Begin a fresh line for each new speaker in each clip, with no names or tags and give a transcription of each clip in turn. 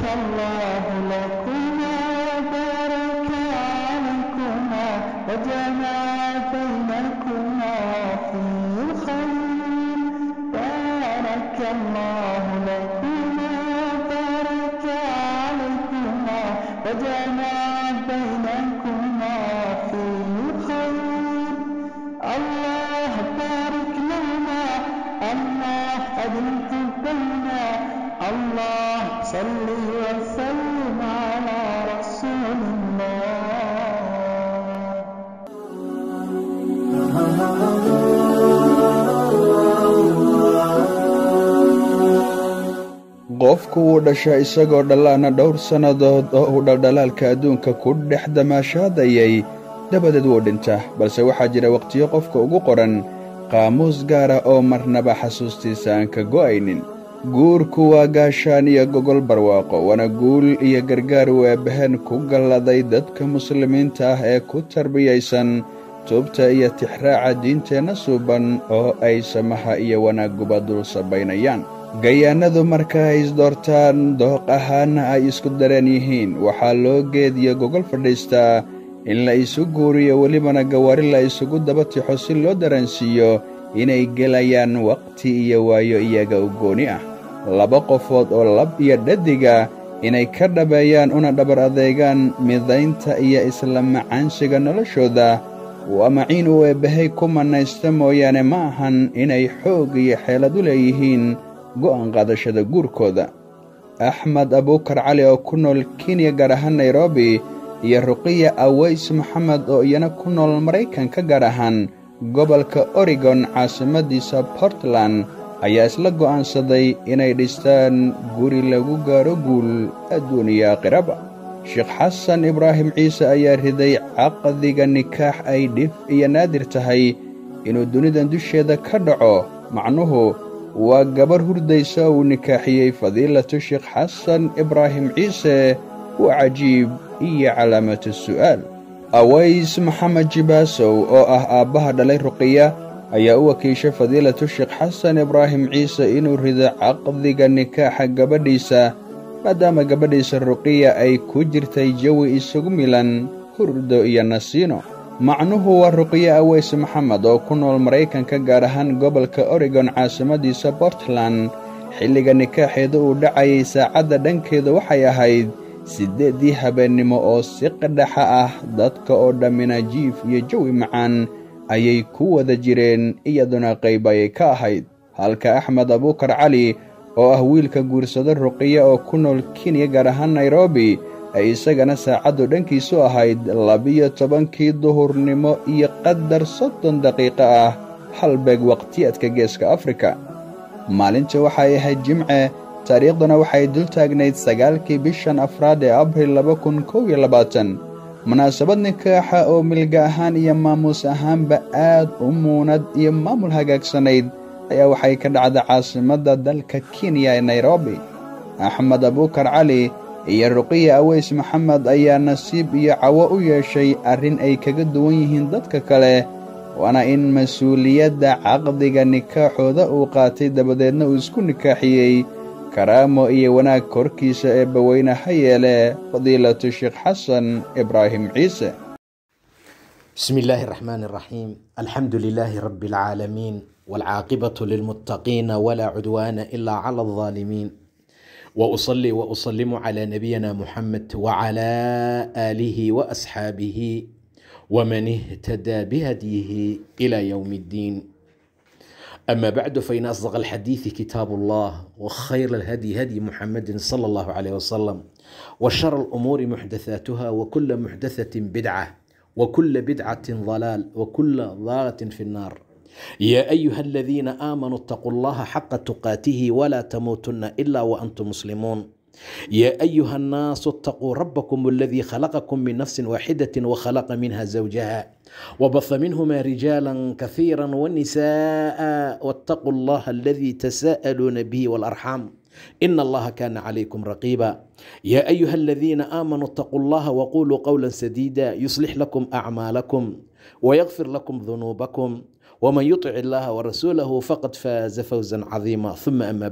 الله لكما وبارك عليكما وجمع بينكما في الخير بارك الله لكما وبارك عليكما وجمع بينكما في الخير الله بارك لنا الله أدم حبنا الله صل وسلم على رسول الله
qofku wuu dhasha isagoo dhallaana dhowr sannadood oo uu dhaldhalaalka adduunka ku dhex damaashaadayay dabadeed wuu dhintaa balse waxaa jira wakhtiyo qofka ugu qoran qaamuus gaara oo marnaba xasuustiisa aan ka go'aynin guurku waa gaashaan iyo gogol barwaaqo waana guul iyo gargaar weebahan ku galladay dadka muslimiinta ah ee ku tarbiyaysan tuubta iyo tixraaca diinteenna suuban oo ay samaha iyo wanaagguba dul sabaynayaan gayaanadu marka ay isdoortaan dooq ahaanna ay isku dareen yihiin waxaa loo geediyo gogol fadhiistaa in la isu guuriyo welibana gawaari la isugu daba tixo si loo dareensiiyo inay gelayaan wakhti iyo waayo iyaga u gooni ah laba qofood oo lab iyo dhadiga inay ka dhabeeyaan una dhabar adeegaan midaynta iyo isla macaansiga noloshooda waa maciin uu eebbahay ku mannaysta mooyaane ma ahan inay xoog iyo xeelad u leeyihiin go'aan qaadashada guurkooda axmed abuukar cali oo ku nool kenya gaar ahaan nairobi iyo ruqiya aweys maxamed oo iyana ku nool maraykanka gaar ahaan gobolka oregon caasimadiisa portland ayaa isla go'aansaday inay dhistaan guri lagu gaaro guul adduun iyo aakhiraba sheekh xasan ibraahim ciise ayaa riday caqdiga nikaax ay dhif iyo naadir tahay inuu dunidan dusheeda ka dhaco macnuhu waa gabar hurdaysa uu nikaaxiyey fadiilatu sheekh xasan ibraahim ciise waa cajiib iyo calaamatu su'aal aways maxamed jibaasow oo ah aabbaha dhalay ruqiya ayaa u wakiishay fadiilatu sheekh xasan ibraahim ciise inuu rido caqdiga nikaaxa gabadhiisa maadaama gabadhiisa ruqiya ay ku jirtay jawi isugu milan hurdo iyo nasiino macnuhu waa ruqiye aweys maxamed oo ku nool maraykanka gaar ahaan gobolka oregon caasimadiisa portland xilliga nikaaxeeda uu dhacayay saacadda dhankeeda waxay ahayd siddeeddii habeennimo oo si qadhaxa ah dadka oo dhammina jiif iyo jawi macaan ayay ku wada jireen iyaduna qayb ayay ka ahayd halka axmed abuukar cali oo ah wiilka guursado ruqiya oo ku nool kenya gaar ahaan nairobi ay isagana saacaddu dhankiisu ahayd labiyo tobankii duhurnimo iyo qadar soddon daqiiqo ah halbeeg wakhtiyaadka geeska afrika maalinta waxay ahayd jimce taariikhduna waxay dul taagnayd sagaalkii bishan afraad ee abril laba kun kow iyo labaatan munaasabad nikaaxa oo milga ahaan iyo maamuus ahaanba aad u muunad iyo maamul hagaagsanayd ayaa waxay ka dhacda caasimadda dalka kenya ee nairobi axmed abuukar cali iyo ruqiya aweys maxamed ayaa nasiib iyo cawo u yeeshay arrin ay kaga duwan yihiin dadka kale waana in mas-uuliyadda caqdiga nikaaxooda uu qaatay dabadeedna uu isku nikaaxiyey karaamo iyo wanaag korkiisa ee baweyne ha yeele fadiilatu sheekh xasan ibraahim ciise
بسم الله الرحمن الرحيم الحمد لله رب العالمين والعاقبة للمتقين ولا عدوان إلا على الظالمين وأصلي وأسلم على نبينا محمد وعلى آله وأصحابه ومن اهتدى بهديه إلى يوم الدين أما بعد فإن أصدق الحديث كتاب الله وخير الهدي هدي محمد صلى الله عليه وسلم وشر الأمور محدثاتها وكل محدثة بدعة وكل بدعة ضلال وكل ضالة في النار يا أيها الذين آمنوا اتقوا الله حق تقاته ولا تموتن إلا وأنتم مسلمون يا أيها الناس اتقوا ربكم الذي خلقكم من نفس واحدة وخلق منها زوجها وبث منهما رجالا كثيرا ونساء واتقوا الله الذي تساءلون به والأرحام إن الله كان عليكم رقيبا يا أيها الذين آمنوا اتقوا الله وقولوا قولا سديدا يصلح لكم أعمالكم ويغفر لكم ذنوبكم ومن يطع الله ورسوله فقد فاز فوزا عظيما ثم أما بعد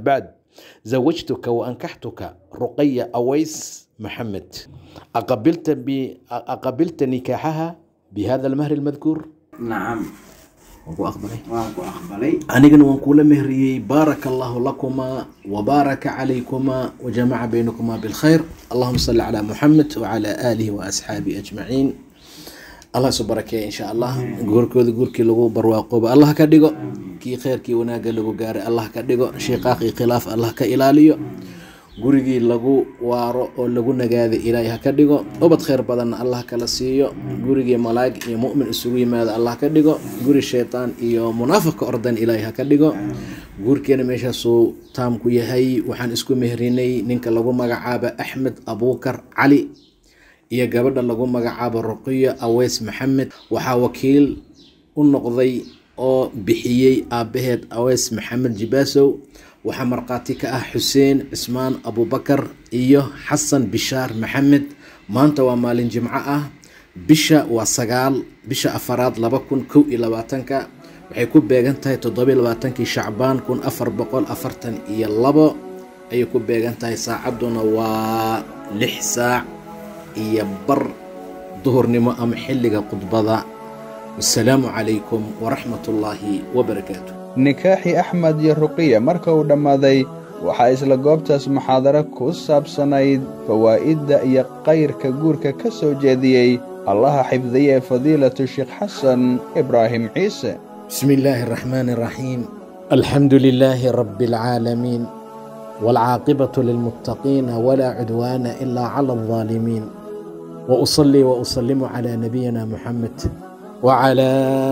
zawajtuka waankaxtuka ruqaya aways maxamed aqabilta bi- aqabilta nikaaxaha bihada almahri almadkuur
nacam
waan ku aqbalay
waan ku aqbalay
anigana waan kula mehriyey baaraka allahu lakumaa wabaaraka calaykumaa wajamaca baynakumaa bilkhayr allahuma salli calaa muxamed wacala aalihi waasxaabihi ajmaciin allah isu barakeeya insha allah guurkooda guurkii lagu barwaaqooba allah ka dhigo kii kheyrkii wanaagga lagu gaaray allah ka dhigo shiiqaaqii khilaaf allah ka ilaaliyo gurigii lagu waaro oo lagu nagaaday ilaahay ha ka dhigo ubad khayr badanna allah kala siiyo gurigii malaa'ig iyo mu'min isugu yimaado allah ka dhigo guri shaytaan iyo munaafiq ka ordan ilaahay ha ka dhigo guurkeena meeshaasuu taam ku yahay waxaan isku mehrinay ninka lagu magacaaba axmed abuukar cali iyo gabadha lagu magacaabo ruqiyo aweys maxamed waxaa wakiil u noqday oo bixiyey aabbaheed aweys maxamed jibaasow waxaa markhaati ka ah xuseen cismaan abubakar iyo xasan bishaar maxamed maanta waa maalin jimco ah bisha waa sagaal bisha afaraad laba kun kow iyo labaatanka waxay ku beegan tahay toddobiyo labaatankii shacbaan kun afar boqol afartan iyo labo ayay ku beegan tahay saacadduna waa lix saac iyo bar duhurnimo ama xilliga khudbada wasalaamu calaykum waraxmat ullaahi wabarakaatu
nikaaxii axmed iyo ruqiya marka uu dhammaaday waxaa isla goobtaas muxaadaro ku saabsanayd fawaa'idda iyo kayrka guurka ka soo jeediyey allaha xifdiye fadiilatu sheekh xasan ibraahim ciise
بسم الله الرحمن الرحيم الحمد لله رب العالمين والعاقبة للمتقين ولا عدوان إلا على الظالمين وأصلي وأسلم على نبينا محمد وعلى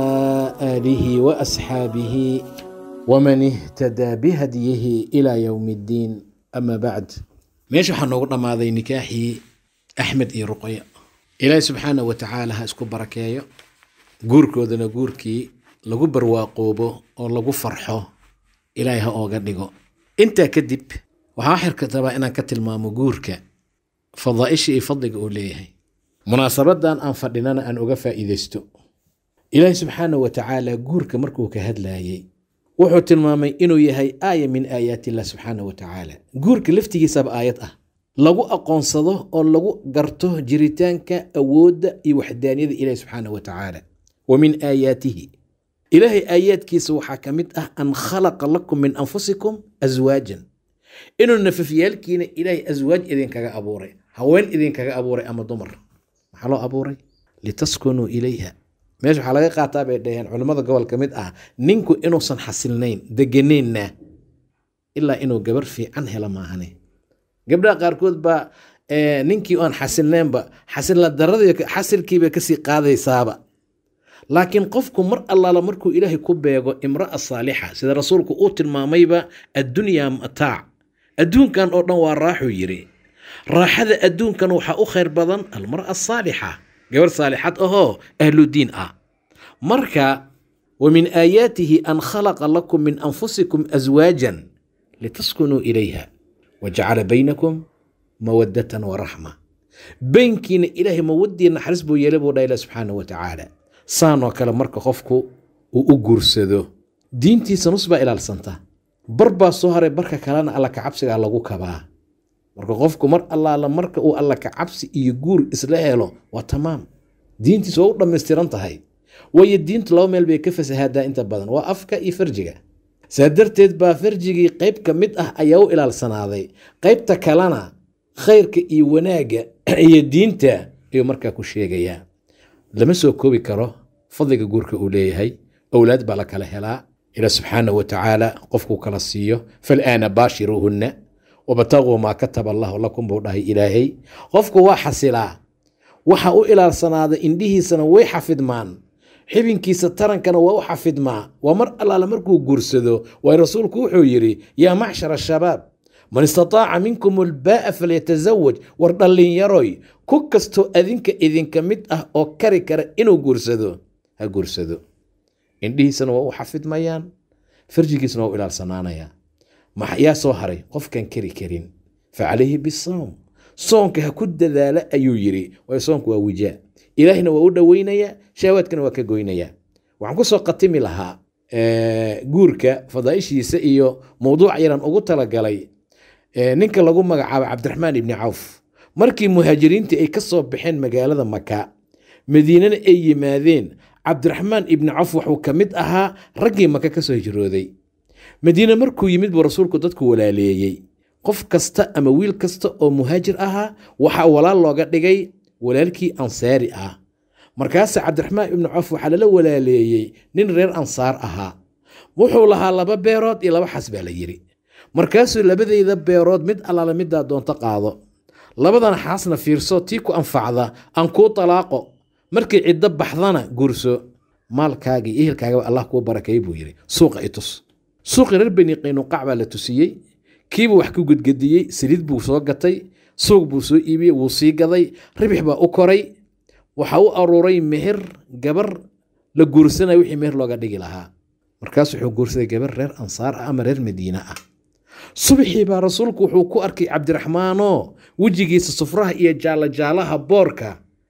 آله وأصحابه ومن اهتدى بهديه إلى يوم الدين أما بعد ماشي حنقول ما ذي نكاحي أحمد إي رقية إلهي سبحانه وتعالى هاسكو بركايو guurkoodana guurkii lagu barwaaqoobo oo lagu farxo ilaahay ha ooga dhigo intaa kadib waxaa xirka rabaa inaan ka tilmaamo guurka fadaa'isha iyo fadliga uu leeyahay munaasabadan aan fadhinana aan uga faa'iidaysto ilaahay subxaanahu wa tacaala guurka markuu ka hadlaayey wuxuu tilmaamay inuu yahay aaya min aayaati illah subxaanahu wa tacaala guurka laftigiisaba aayad ah lagu aqoonsado oo lagu garto jiritaanka awoodda iyo waxdaaniyada ilaahi subxaanahu wa tacaala wa min aayaatihi ilaahay aayaadkiisa waxaa ka mid ah an khalaqa lakum min anfusikum aswaajan inuu nafafyaalkiina ilaahay aswaaj idinkaga abuuray haween idinkaga abuuray ama dumar maxaa loo abuuray litaskunuu ilayha meesha waxaa laga qaataa bay dhaheen culimmada gobol ka mid ah ninku inuusan xasilnayn degenaynna ilaa inuu gabar fiican helo maahane gabdhaha qaarkood baa eh, ninkii aan xasilnaynba xasilna daradii xasilkiiba kasii qaadaysaaba laakiin qofku mar allaala markuu ilaahay ku beego imra'a saalixa sida rasuulku uu tilmaamayba addunyaa mataac adduunkan oo dhan waa raaxuu yiri raaxada adduunkan waxaa u khayr badan almar'a asaalixa gabar saalixad ahoo ahludiin ah marka wa min aayaatihi an khalaqa lakum min anfusikum aswaajan litaskunuu ilayha wajacala baynakum mawadatan waraxma baynkiina ilaahay mawadii naxariis buu yeelay buu dha ilah subxaanahu wa tacaala saanoo kale marka qofku uu u guursado diintiisa nus baa ilaalsanta bar baa soo haray barka kalena alla kacabsigaa lagu kabaa marka qofku mar allaala marka uu alla kacabsi iyo guur isla helo waa tamaam diintiisa waa u dhammaystiran tahay waayo diintu laba meel bay ka fasahaadaa inta badan waa afka iyo farjiga saa darteed baa farjigii qayb ka mid ah ayaa u ilaalsanaaday qaybta kalena khayrka iyo wanaagga iyo diinta ayuu markaa ku sheegayaa lama soo koobi karo fadliga guurka uu leeyahay owlaad baa la kala helaa ila subxaanahu wa tacaala qofkuu kala siiyo fal'aana baashiruuhunna wabtaguu maa kataba allahu lakum buu dhahay ilaahay qofku waa xasilaa waxa u ilaalsanaaday indhihiisana way xafidmaan xibinkiisa tarankana waa u xafidmaa waa mar allaala markuu guursado waay rasuulku wuxuu yidhi yaa macshara shabaab man istataaca minkum ulbaa'a falyatazawaj war dhallinyaroy ku kastoo adinka idinka mid ah oo kari kara inuu guursado ha guursado indhihiisana waa u xafidmayaan farjigiisana waa u ilaalsanaanayaa yaa soo haray qofkan kari karin fa calayhi bisawm soonka ha ku dadaala ayuu yidhi waayo soonku waa wijaa ilaahina waa u dhoweynayaa shahwaadkana waa ka goynayaa waxaan ku soo qatimi lahaa guurka fadaaishiisa iyo mowduuc yaran ugu talagalay ninka lagu magacaabo cabdiraxmaan ibni cawf markii muhaajiriintii ay ka soo baxeen magaalada maka madiinana ay yimaadeen cabdiraxmaan ibni cawf wuxuu ka mid ahaa raggii maka ka soo hijrooday madiine markuu yimid buu rasuulku dadku walaaleeyey qof kasta ama wiil kasta oo muhaajir ahaa waxaa walaal looga dhigay walaalkii ansaari ah markaase cabdiraxmaan ibnu cawf waxaa lala walaaleeyey nin reer ansaar ahaa wuxuu lahaa laba beerood iyo laba xas baa la yidhi markaasuu labadayda beerood mid allaala middaa doonto qaado labadan xaasna fiirso tii ku anfacda aan kuu talaaqo markii ciddo baxdana guurso maalkaagii ehelkaagaba allah kuu barakeey buu yidhi suuqa i tus suuqii reer beni qaynuqac baa la tusiyey kiibuu wax ku gedgediyey saliid buu soo gatay suuq buu soo iibiyey wuu sii gaday ribix baa u koray waxa u aruuray meher gabar la guursanaya wixii meher looga dhigi lahaa markaas wuxuu guursaday gabar reer ansaar ah ama reer madiine ah subaxii baa rasuulku wuxuu ku arkay cabdiraxmaanoo wejigiisa sufraha iyo jaalajaalaha boorka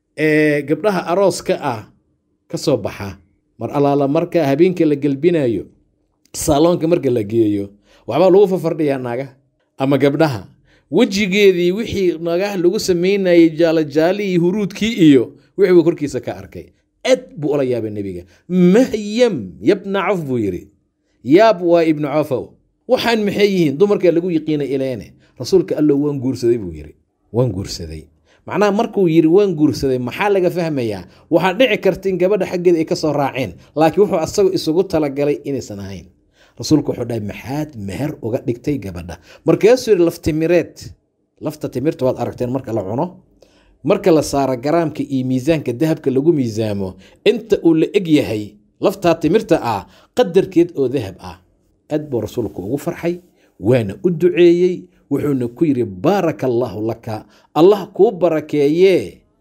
ee gabdhaha arooska ah ka soo baxa mar allaala marka habeenka la gelbinayo saaloonka marka la geeyo waxbaa lagu fafardhiyaa naga ama gabdhaha wejigeedii wixii nagaha lagu samaynayay jaalajaalihii huruudkii iyo wixii buu korkiisa ka arkay aad buu ula yaabay nebiga mahyam yabna caf buu yidhi yaab waa ibnu cafow waxaan maxay yihiin dumarkaa lagu yiqiinay ileene rasuulka allow waan guursaday buu yidhi waan guursaday macnaha markuu yidhi waan guursaday maxaa laga fahmayaa waxaa dhici karta in gabadha xaggeeda ay ka soo raaceen laakiin wuxuu asagu isugu talagalay inaysan ahayn rasuulku wuxuu dhahay maxaad meher uga dhigtay gabadha markaasuu yidhi laftimireed lafta timirta waad aragteen marka la cuno marka la saaro garaamka iyo miisaanka dahabka lagu miisaamo inta uu la eg yahay laftaa timirta ah qadarkeed oo dahab ah aad buu rasuulku ugu farxay waana u duceeyey wuxuuna ku yidhi baaraka allaahu laka allah kuu barakeeyee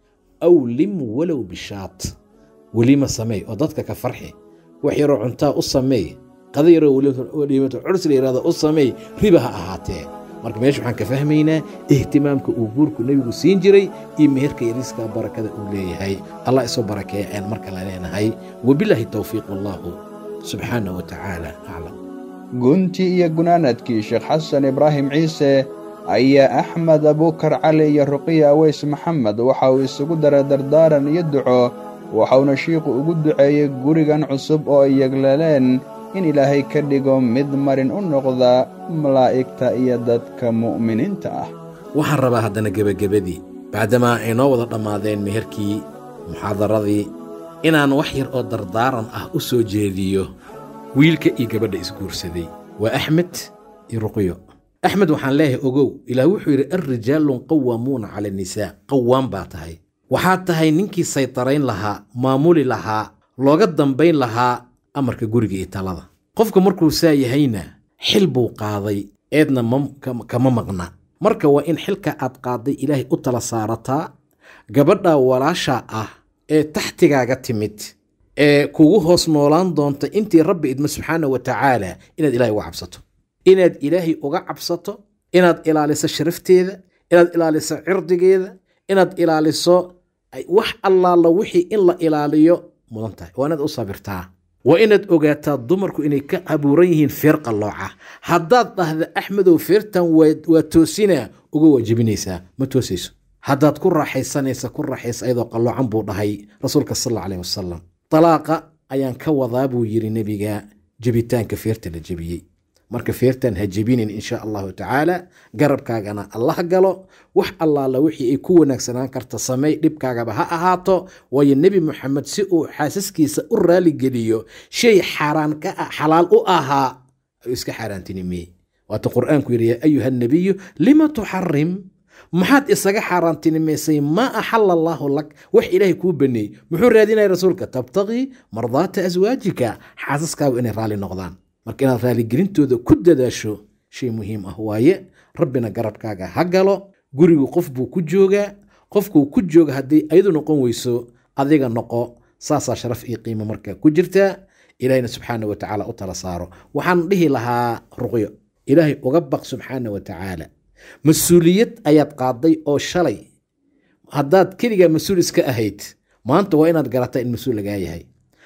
awlim walow bishaat welima sameey oo dadka ka farxi wax yaroo cuntaa u sameey qada yaroo welimato cursi la yihahdo u sameey riba ha ahaatee marka meesha waxaan ka fahmaynaa ihtimaamka uu guurku nebigu siin jiray iyo meherka yariska barakada uu leeyahay allah isoo barakeeya ayaan marka la leenahay wabilaahi towfiiq wallahu subxaanah wa tacaala aclam
gunti iyo gunaanadkii sheekh xasan ibraahim ciise ayaa axmed abuukar cali iyo ruqiya aweys maxamed waxa uu isugu daray dardaaran iyo duco waxauna shiikhu ugu duceeyey gurigan cusub oo ay yegleleen in ilaahay ka dhigo mid marin u noqda malaa'igta iyo dadka mu'miniinta ah
waxaan rabaa haddana gebagabadii bacdamaa ay noo wada dhammaadeen meherkii muxaadaradii inaan wax yar oo dardaaran ah u soo jeediyo wiilka iyo gabadha isguursaday waa axmed iyo ruqyo axmed waxaan leeyahay ogow ilaah wuxuu yidhi alrijaalun qawaamuuna cala annisaa qawaan baa tahay waxaad tahay ninkii saytarayn lahaa maamuli lahaa looga dambayn lahaa amarka guriga iyo talada qofka markuu saa yahayna xil buu qaaday eedna kama maqna marka waa in xilka aad qaaday ilaahay u tala saarataa gabadha walaasha ah ee taxtigaaga timid ee kugu hoos noolaan doonta intii rabbi idmo subxaana wa tacaala inaad ilahay uga cabsato inaad ilaahay uga cabsato inaad ilaaliso sharafteeda inaad ilaaliso cirdigeeda inaad ilaaliso wax allaala wixii in la ilaaliyo mudan tahay waa inaad u sabirtaa waa inaad ogaataa dumarku inay ka abuuran yihiin feer qallooca haddaad dhahda axmedow feertan waa toosinaa uga waajibinaysaa ma toosayso haddaad ku raaxaysanaysa ku raaxaysa ayadoo qalloocan buu dhahay rasuulka sal alla aleh wasalam dalaaqa ayaan ka wadaa buu yidhi nebiga jebitaanka feerta la jebiyey marka feertan ha jebinin insha allahu tacaala garabkaagana allah galo wax allaala wixii ay ku wanaagsanaan karta sameey dhibkaagaba ha ahaato waayo nebi moxamed si uu xaasaskiisa u raaligeliyo shay xaaraan ka xalaal u ahaa ayuu iska xaaraantinimiyey waata qur'aanku yidhi yaa ayuha nabiyu lima tuxarim maxaad isaga xaaraantinimaysay maa axala allaahu lak wax ilaahay kuu baneeyey muxuu raadinaya rasuulka tabtaqii mardaata aswaajika xaasaskaagu inay raalli noqdaan marka inaad raaligelintooda ku dadaasho shay muhiim ah waaye rabbina garabkaaga ha galo gurigu qof buu ku joogaa qofkuu ku jooga haddii ayadu noqon weyso adiga noqo saasaa sharaf iyo qiimo marka ku jirtaa ilaahayna subxaana wa tacaala u tala saaro waxaan dhihi lahaa ruqyo ilaahay uga baq subxaana wa tacaala mas-uuliyad ayaad qaaday oo shalay haddaad keligaa mas-uul iska ahayd maanta waa inaad garataa in mas-uul lagaa yahay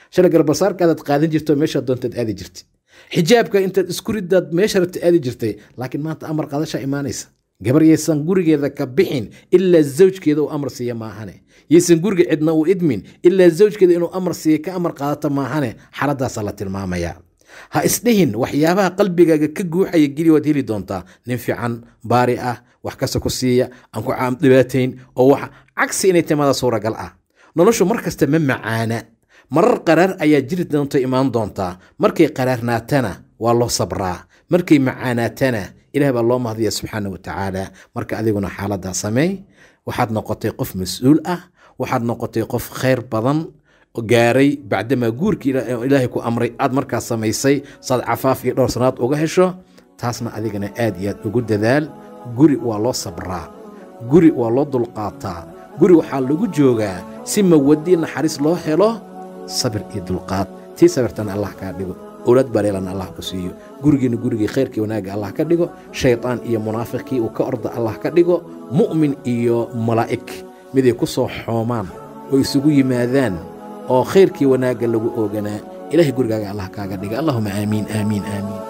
shalay garbasaarkaadaad qaadan jirto meeshaad doontaad aadi jirtay xijaabka intaad isku ridaad meesha rabta aadi jirtay laakiin maanta amar qaadashaa imaanaysa gabar yaysan gurigeeda ka bixin ilaa zawjkeeda uu amar siiya maahane yaysan guriga cidna uu idmin ilaa zawjkeeda inuu amar siiya ka amar qaadato maahane xaaladaasaa la tilmaamaya ha isdhihin waxyaabaha qalbigaaga ka guuxaya geli waad heli doontaa nin fiican baari ah wax kasta ku siiya aan ku dhibaatayn oo wax cagsi inay timaada suuragal ah noloshu mar kasta ma macaana marar qaraar ayaa jiri doonta imaan doontaa markay qaraarnaatana waa loo sabraa markay macaanaatana ilaah baa loo mahdiya subxaana watacaala marka adiguna xaaladaa sameey waxaad noqotay qof mas-uul ah waxaad noqotay qof khayr badan gaaray bacdamaa guurkii ilaahay ku amray aad markaas samaysay saad cafaaf iyo dhowr sanaad uga hesho taasna adigana aad iyo aad ugu dadaal guri waa loo sabraa guri waa loo dulqaataa guri waxaa lagu joogaa si mawadii naxariis loo helo sabir iyo dulqaad tii sabirtana allah kaa dhigo owlaad baleelana allah ku siiyo gurigiina gurigii khayrkii wanaagga allah ka dhigo shaydaan iyo munaafiqkii uu ka orda allah ka dhigo mu'min iyo malaa'ig miday ku soo xoomaan oo isugu yimaadaan oo khayrkii wanaagga lagu ooganaa ilahay gurigaaga allah kaaga dhiga allahuma aamiin aamiin aamiin